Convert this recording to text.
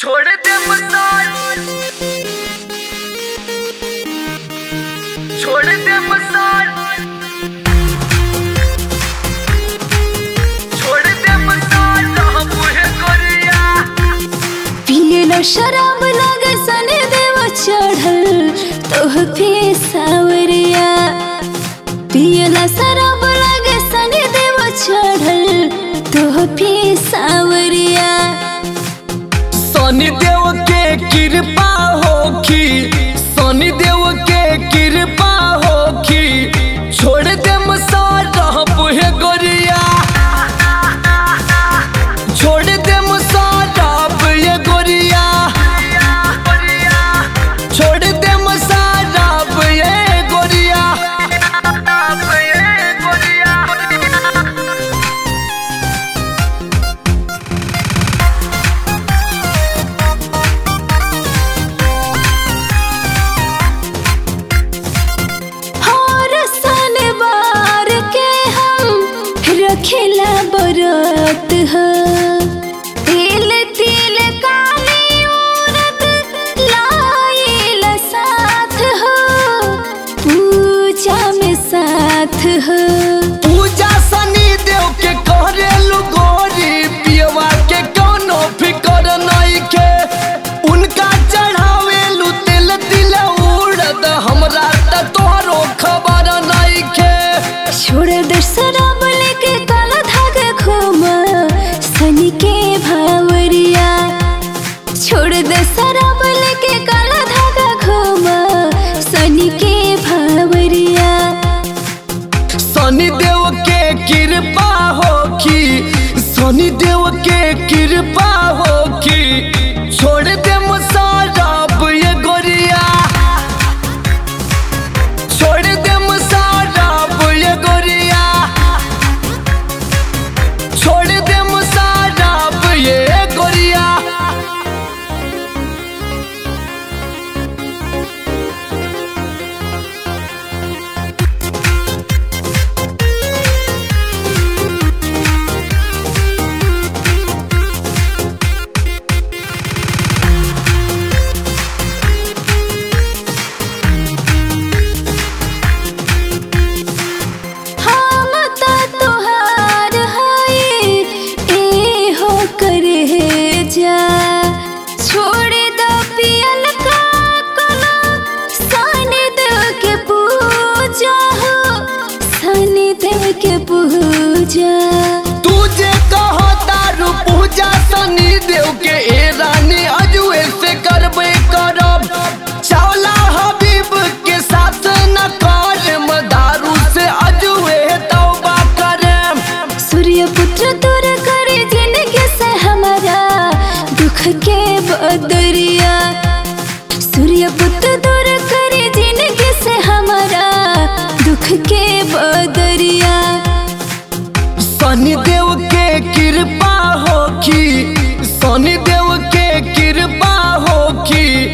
छोड़ दे मसाल छोड़ दे मसाल छोड़ दे मसाल हम मुहे गोरिया पियला शराब लागे सने देव चढ़ल तोह पे सावरिया पियला शराब लागे सने देव चढ़ल तोह पे सावरिया शनि देव के कृपा होखी शनि देव के कृपा होखी छोड़ दे मसाल रहब हे गोरिया छोड़ दे मसाल रहब ये गोरिया छोड़ दे मसाल रहब ये गोरिया हर सन बार के हम रखेला बरत ह तिल तिल काली उरद लाइल साथ हो पूजा में साथ हो पूजा शनि देव के करेलु गोरी पियवा के कोनो फिकर नहीं के उनका चढ़ावेलु तिल तिल उड़द हमरा त तोहरो खबर नहीं के छोड़ दे शराब लेके काला धागा घूम सनी के भावरिया छोड़ दे शराब लेके काला धागा घूम सनी के भावरिया शनि देव के कृपा होखी शनि देव के कृपा होखी छोड़ दे मसाराब ये गोरिया छोड़ दे मसाराब ये गोरिया छोड़ दे मसाराब ये गोरिया हम त तोहार है ए हो करे जा छोड़ दो पियल का कला सनी देव के पूजा हो सनी देव के पूजा तुझे कहो दारू पूजा शनि देव के ए रानी अजुए से करबे करब चावला हबीब के साथ न करम दारू से अजुए तौबा करम सूर्य पुत्र दूर करे जिंदगी से हमारा दुख के बदरिया सूर्य पुत्र दूर करे जिंदगी से हमारा दुख के बदरिया शनि देव के कृपा होखी शनि देव के कृपा होखी